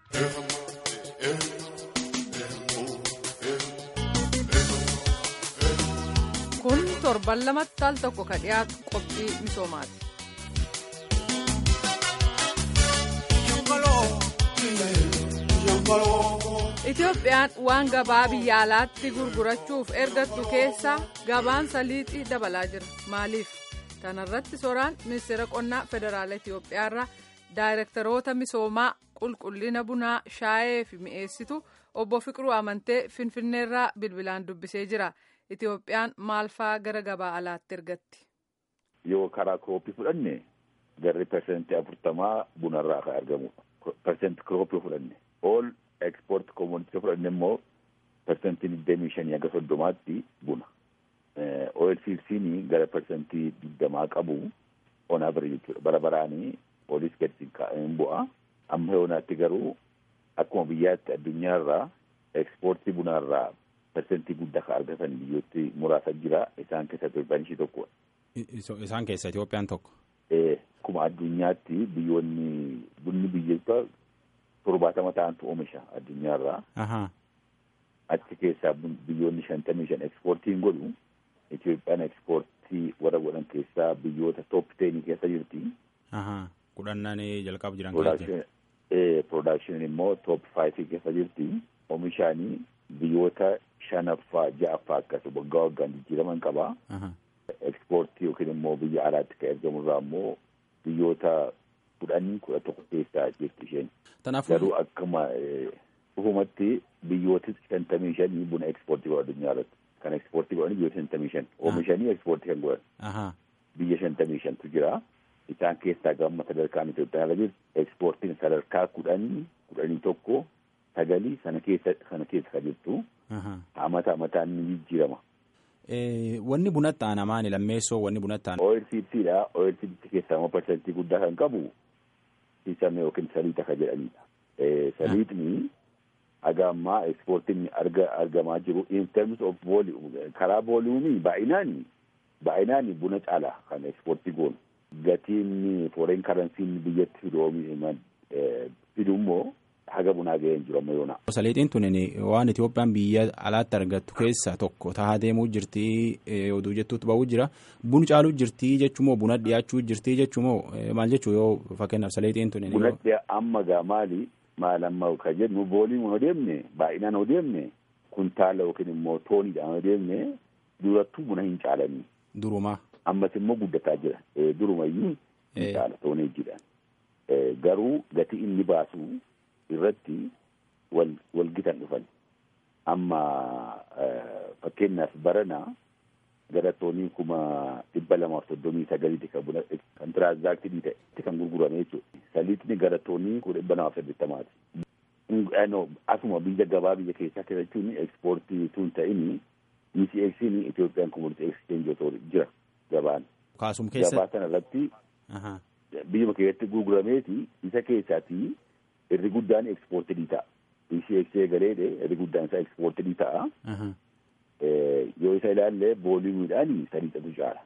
kun torban lamatti al tokko ka dhiyaatu qophii misoomaati. Itoophiyaan waan gabaa biyya alaatti gurgurachuuf ergattu keessaa gabaan saliixii dabalaa jira. Maaliif? Kana irratti soraan ministeera qonnaa federaala Itoophiyaarraa daayirektaroota misoomaa qulqullina bunaa shaayee fi mi'eessitu obbo Fiqiruu Amantee Finfinneerraa bilbilaan dubbisee jira. Itoophiyaan maal fa'aa gara gabaa alaatti ergatti? Yoo karaa kirooppii fudhanne garri persentii afurtamaa bunarraa kan argamudha. Persentii kirooppii fudhanne. Ool ekspoort koomunitii fudhanne immoo persentii digdamii shanii hanga soddomaatti buna. Oilsiilsiin gara persentii digdamaa qabu onaa bira jechuudha. Bara baraanii olis gadi kaa'een bu'a. Amma yoonaatti garuu akkuma biyyaatti addunyaarraa ekspoortii bunaarraa persentii guddaa kan argatan biyyooti muraasa jira. Isaan keessaa Itoophiyaan ishee tokkodha. Isaan keessa Itoophiyaan tokko. Akkuma addunyaatti biyyoonni bunni biyyoota torbaatama ta'antu oomisha addunyaarraa. Achi keessaa biyyoonni shantamii shan ekspoortiin godhu Itoophiyaan ekspoortii warra godhan keessaa biyyoota toop teenii keessa jirti. Kudhannaan jalqabu jiran Production immoo toop faayivii keessa jirti. Oomishaanii biyyoota shanaffaa ja'affaa akkas waggaa waggaan jijjiiraman qaba. Ekspoortii yookiin immoo biyya alaatti kan ergamurraa immoo biyyoota kudhanii kudha tokko keessaa jirti isheen. Garuu akkuma dhufumatti biyyooti shantamii shanii buna ekspoortii godhan addunyaa irratti. Kan ekspoortii godhan biyyoota shantamii shan. Oomishanii ekspoortii kan godhan. Biyya shantamii shantu jira. Isaan keessaa gama sadarkaan Itoophiyaa irra jirti. Ekspoortiin sadarkaa kudhanii kudhanii tokko sagalii sana keessa kana keessa kan jirtu. Amata amataan ni jijjiirama. Wanni bunatti aanamaan lammeessoo wanni bunatti aanamaan. OLCTdha. OLCT keessaa immoo parsantii guddaa kan qabu sisame yookiin saliixa kan jedhanidha. Saliixni haga ammaa ekspoortiin arga argamaa jiru in terms of volume karaa vooliyumii baay'inaan baay'inaan buna caala kan ekspoortii goonu. Gatiin foreign karansiin biyyatti fidu immoo haga bunaa ga'ee hin jiru amma yoona. Saliixiin tun waan Itoophiyaan biyya alaatti argattu keessaa tokko tahaa deemuu jirti oduu jettuutti ba'uu jira. Bun caaluu jirti jechuumoo buna dhiyaachuu jirti jechuumoo maal jechuu yoo fakkeenyaaf saliixiin tun. Buna dhiyaa amma gaa maali maal amma kan jennu vooliin yoo deemne baay'inaan yoo deemne kuntaala yookiin immoo tooniidhaan yoo deemne durattuu buna hin caalanii. Durumaa. Ammas immoo guddataa jira. Durumayyuu hin caala toonii jedhan. Garuu gatii inni baasu irratti wal walgitan dhufan amma fakkeenyaaf barana gara toonii kuma dhibba lamaaf soddomii sagaliiti kan buna kan tiraanzaaktinii ta'e kan gurgurame jechuudha. Saliixni gara toonii kuma dhibba lamaaf saddeettamaati. Asuma biyya gabaa biyya keessaa keessa jechuun ekspoortii tun ta'ini ECX'n Itoophiyaan Commodity Exchange jira gabaan. Kaasum keessa. Gabaa sana irratti biyyuma keessatti gurgurameeti isa keessaati irri guddaan ekspoortii ta'a. ECX galeedhe irri guddaan isaa ekspoortii ta'a. Yoo isa ilaalle vooliyumiidhaan saliixatu caala.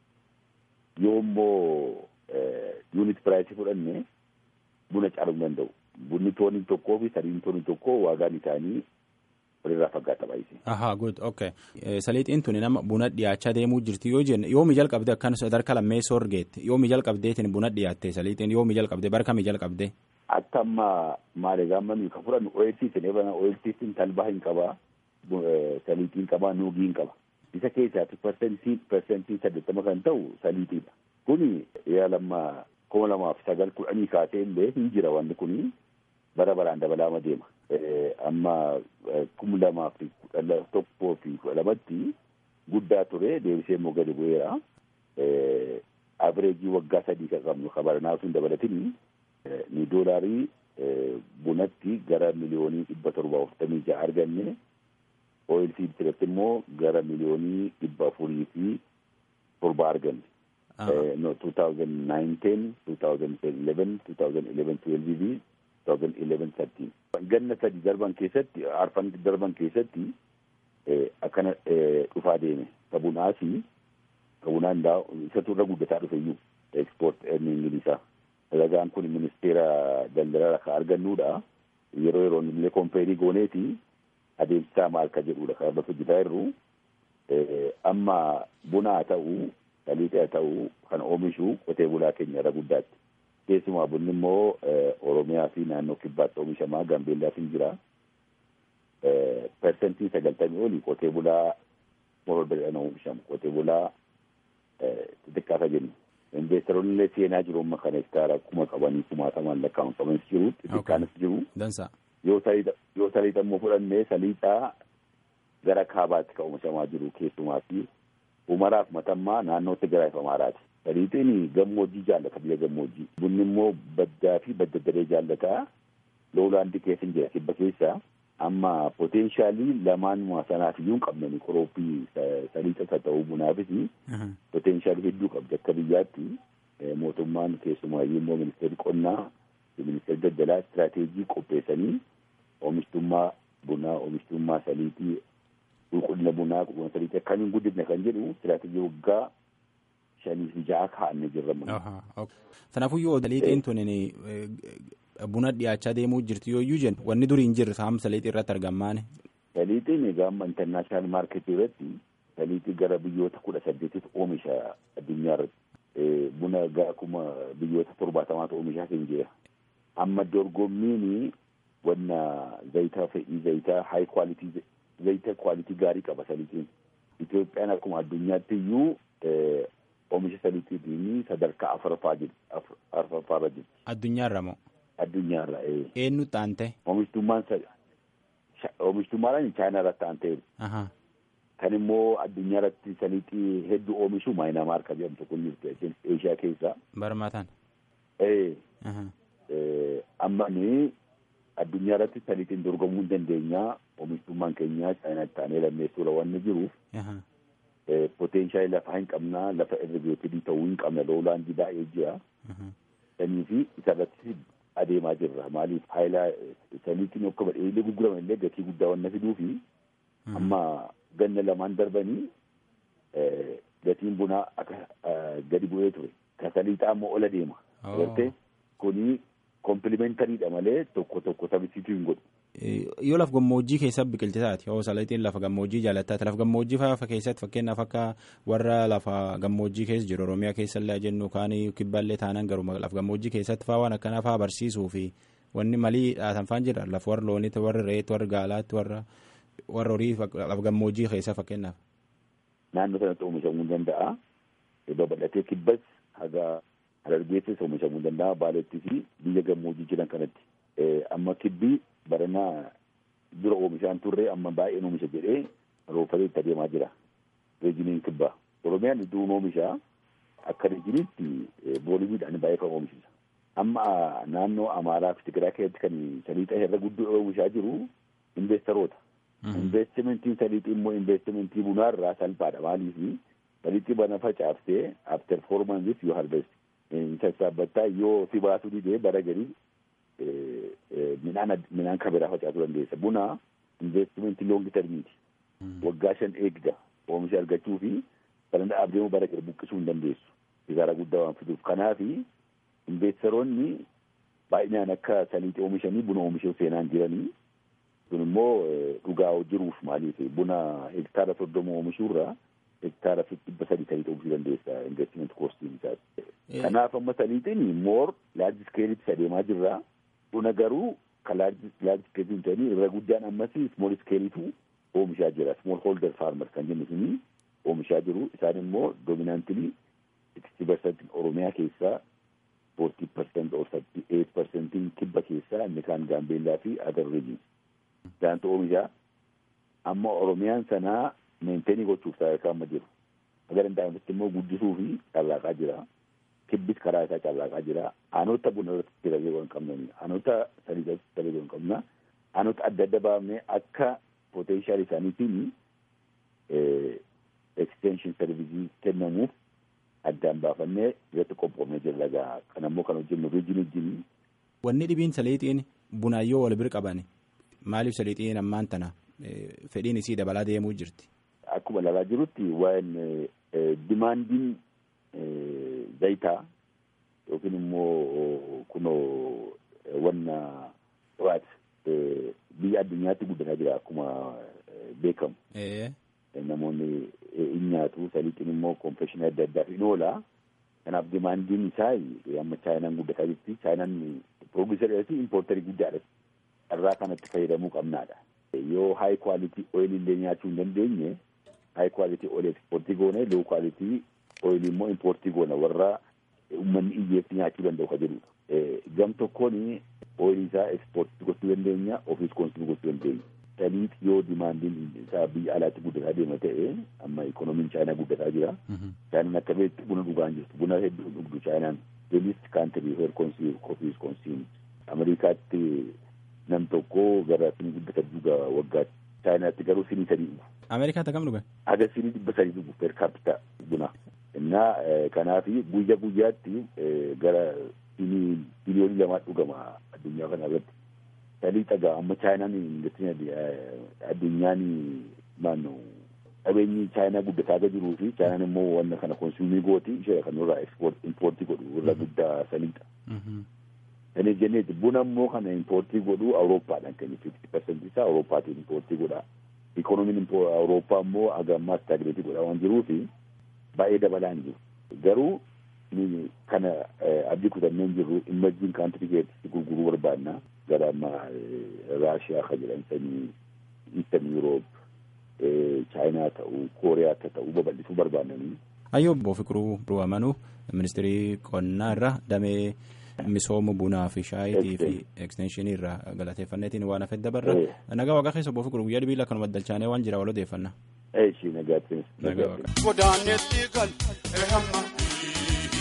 Yoo immoo yuunit piraayisii fudhanne buna caaluu hin danda'u. Bunni toonii tokkoo fi saliin toonii tokkoo waagaan isaanii walirraa faggaata baay'isee. Ahaa good okay. Saliixiin tuni nama buna dhiyaachaa deemuu jirti yoo jenne yoomi jalqabde akkan sadarkaa lammeessoo argeette yoomi jalqabdeetiin buna dhiyaatte saliixiin yoomi jalqabde bara kamii jalqabde. Akka amma maali gaamma nuyi kan fudhannu OLCtiin eebana OLCtiin talbaa hin qabaa saliixiin qabaa nuugii hin qaba. Isa keessaatti persentii persentii saddeettama kan ta'u saliixiidha. Kuni yaa lamma kuma lamaaf sagal kudhanii kaasee illee hin jira wanti kuni bara baraan dabalaama deema. Amma kuma lamaaf kudha tokkoo fi kudha lamatti guddaa ture deebisee immoo gadi bu'eera. Abireejii waggaa sadii kan qabnu kabaranaa sun dabalatini ni doolaarii bunatti gara miliyoonii dhibba torba afurtamii ja'a arganne ooyilsii irratti immoo gara miliyoonii dhibba afurii fi torba arganne. no 2009 2011 2011 12 fi 2011 13 ganna sadi darban keessatti arfan darban keessatti akkana dhufaa deeme kabunaasi kabunaan daa isatu irra guddataa dhufe iyyuu export earning isaa ragaan kun ministeera daldalaa kan argannuudha yeroo yeroon illee kompeerii gooneeti adeemsisaa maal ka jedhudha kan irratti hojjetaa jirru amma buna haa ta'u saliixa haa ta'u kan oomishu qotee bulaa keenya irra guddaatti keessumaa bunni immoo oromiyaa fi naannoo kibbaatti oomishamaa gambeellaaf hin jira persentii sagaltamii olii qotee bulaa mororbeedhaan oomishamu qotee bulaa xixiqqaata jennu investeroonni illee seenaa jiru amma kana hektaara kuma qabanii kumaatamaan lakkaa'amanis jiru xixiqqaanis jiru yoo saliixa immoo fudhannee saliixaa gara kaabaatti kan oomishamaa jiru keessumaa fi umaraaf matammaa naannootti gara ifamaaraati. Saliixiin gammoojjii jaallata biyya gammoojjii. Bunni immoo baddaa fi badda daree jaallata. Loolaandii keessa hin jira kibba keessa. Amma poteenshaalii lamaan sanaaf iyyuu hin qabnani qoroophii saliixas haa ta'uu bunaafis poteenshaalii hedduu qabdi akka biyyaatti mootummaan keessumaayyuu immoo ministeerri qonnaa ministeerri daldalaa istiraateejii qopheessanii oomishtummaa bunaa oomishtummaa saliixii qulqullina bunaa qulqullina saliixii akkamiin guddifne kan jedhu istiraateejii waggaa shanii fi ja'a kaa'annee jirra. Kanaafuyyuu saliixiin tun buna dhiyaachaa deemuu jirti yooyyuu jennu wanni durii hin jirre saam saliixii irratti argamaan. Saliixiin egaa amma intarnaashinaal maarketii irratti saliixii gara biyyoota kudha saddeetitti oomisha addunyaa irratti buna gara kuma biyyoota torbaatamaatu oomishaa kan jira. Amma dorgommiin wanna zayitaa fe'ii zayitaa haay kwaalitii zayita kwaalitii gaarii qaba saliixiin. Itoophiyaan akkuma addunyaatti iyyuu oomisha saliixiitiin sadarkaa afuraffaa jirti. Afuraffaarra jirti. Addunyaarra moo? Addunyaarra ee. Eenyu taante? Oomishtummaan oomishtummaadhaan chaayinaa irratti taantee. Kan immoo addunyaa irratti saliixii hedduu oomishu maayinaamaar kan jedhamtu kun jirti Eeshiyaa keessaa. Barmaataan. Ee. Amma ni addunyaa irratti saliixiin dorgomuu hin dandeenya. Oomishtummaan keenya chaayinaatti taanee lammeessuudha waan jiruuf. Poteenshaalii lafaa hin qabna lafa irrigeetii ta'uu hin qabna loolaandii baay'ee jira. Sanii fi isarratti adeemaa jirra. Maaliif haayilaa saliixiin akka badheelee gurguraman illee gatii guddaa waan fiduu fi amma ganna lamaan darbanii gatiin bunaa akka gadi bu'ee ture. Kan saliixaa immoo ola deema. Agartee kuni kompilimentaariidha malee tokko tokko taphisiituu hin godhu. Yoo lafa gammoojjii keessa biqilti taate yoo saliixiin lafa gammoojjii jaallattaate lafa gammoojjii fa'aa keessatti fakkeenyaaf akka warra lafa gammoojjii keessa jiru Oromiyaa keessa illee jennu kaan kibbaallee taanaan garuu lafa gammoojjii keessatti fa'aa waan akkanaa fa'aa barsiisuu fi wanni malii dhaatan fa'aan jira lafa warra looniitti warra reetti warra gaalaatti warra warra horii lafa gammoojjii keessa fakkeenyaaf. Naannoo sanatti oomishamuu ni danda'a. Babal'atee kibbas haga harargeessis oomishamuu ni danda'a. Baaleettii fi biyya gammoojjii jiran kanatti. Amma kibbii baranaa dura oomishaan turre amma baay'een oomisha jedhee roofatee itti adeemaa jira. Reejiniin kibbaa. Oromiyaan iddoon oomishaa akka reejiniitti booliwiidhaan baay'ee kan oomishisa. Amma naannoo Amaaraa fi Tigiraa keessatti kan saliixa irra guddoo oomishaa jiru investeroota. Investimentiin saliixii immoo investimentii bunaa irraa salphaadha. Maaliif saliixii bana facaaftee after four months yoo harvest sassaabbattaa yoo si baasuu didee bara garii midhaan midhaan kan biraa facaasuu dandeessa. Buna investimentii loongi termiiti. Waggaa shan eegda oomisha argachuu fi kan dhaabdeemu bara gara buqqisuu hin dandeessu. Kisaara guddaa waan fiduuf. Kanaaf investeroonni baay'inaan akka saliixii oomishanii buna oomishuu seenaan jiranii. Kun immoo dhugaa jiruuf maaliif buna hektaara soddoma oomishuurraa hektaara dhibba sadii saliixa oomishuu dandeessa investiment koostiin isaati. Kanaaf amma saliixiin moor laarji iskeelitti adeemaa jirra. Buna garuu kan laarji iskeelitti ta'anii irra guddaan ammas smool iskeelitu oomishaa jira. Smool hoolder faarmar kan jennu suni oomishaa jiru. Isaan immoo doominaantilii sixty percent Oromiyaa keessaa forty percent or thirty eight percentiin kibba keessaa inni kaan gaambeellaa fi adar riijin. Isaantu oomishaa amma Oromiyaan sanaa meenteenii gochuuf sadarkaa amma jiru. Aga danda'amutti immoo guddisuu fi carraaqaa jira. Kibbis karaa isaa carraaqaa jira. Aanota buna irratti tajaajila hin qabnani. Aanota saliixa irratti tajaajila hin qabna. Aanota adda adda baafnee akka potenshaal isaaniitiin extension servicii kennamuuf addaan baafannee irratti qophoofnee jirra gaa kan ammoo kan hojjennu riijin wajjin. Wanni dhibiin saliixiin bunaayyoo wal bira qaban maaliif saliixiin ammaan tana fedhiin isii dabalaa deemuu jirti. Akkuma ilaalaa jirutti waan dimaandiin zayitaa yookiin immoo kunoo wanna waat biyya addunyaatti guddataa jira akkuma beekamu. Namoonni in nyaatu saliixiin immoo koomfeshinii adda addaaf in oola. Kanaaf dimaandiin isaa amma chaayinaan guddataa jirti. Chaayinaan piroogisarii fi impoortarii guddaadha. Irraa kanatti fayyadamuu qabnaadha. Yoo haay kwaalitii ooyilii illee nyaachuu hin dandeenye haay kwaalitii ooyilii ekspoortii goone loo kwaalitii ooyilii immoo impoortii goona warra uummanni iyyeetti nyaachuu danda'u ka jedhudha. Gam tokkoon ooyilii isaa ekspoortii gochuu dandeenya ofiis koonsumii gochuu dandeenya. Saliit yoo dimaandiin isaa biyya alaatti guddataa deema ta'e amma ikoonomiin chaayinaa guddataa jira. Chaayinaan akka beektu buna dhugaa hin jirtu. Buna hedduu dhugdu chaayinaan. Deelis kaantirii heer konsiim ofiis konsiim. Ameerikaatti nam tokko gara sinii guddata dhuga waggaa chaayinaatti garuu sinii sadii dhugu. Ameerikaatti akkam dhuga? Aga sinii dhibba sadii dhugu per capita buna. Innaa kanaaf guyya guyyaatti gara sinii biliyoonii lamaa dhugama addunyaa kana irratti. Salii dhagaa amma chaayinaan addunyaan maanno qabeenyi chaayinaa guddataa akka jiruu fi chaayinaan immoo wanna kana konsuumii gooti ishee kan irraa ekspoort impoortii godhu irra guddaa saliidha. Kan jenneeti buna immoo kana impoortii godhu Awurooppaadhaan kennu fifti parsentii isaa Awurooppaatiin impoortii godha. Ikoonomiin Awurooppaa immoo haga ammaa staagireetii godha waan jiruufi baay'ee dabalaa hin jiru. Garuu kana abdii kutannee hin jirru imajjiin kaantirii keessatti gurguruu barbaanna. gara amma raashiyaa ka jedhan sanii iistan yuuroop chaayinaa ta'uu kooriyaa akka ta'uu babal'isuu barbaadanii. Ayyoo obbo Fiqiruu Ruwamanuu ministirii qonnaa irra damee misooma bunaa fi shaayitii fi ekstenshinii irraa galateeffanneetiin waan hafe dabarra. Nagaa waaqa keessa obbo Fiqiruu guyyaa dhibiila kanuma dalchaanee waan jira wal odeeffanna. Eeshi nagaatti. Nagaa waaqa.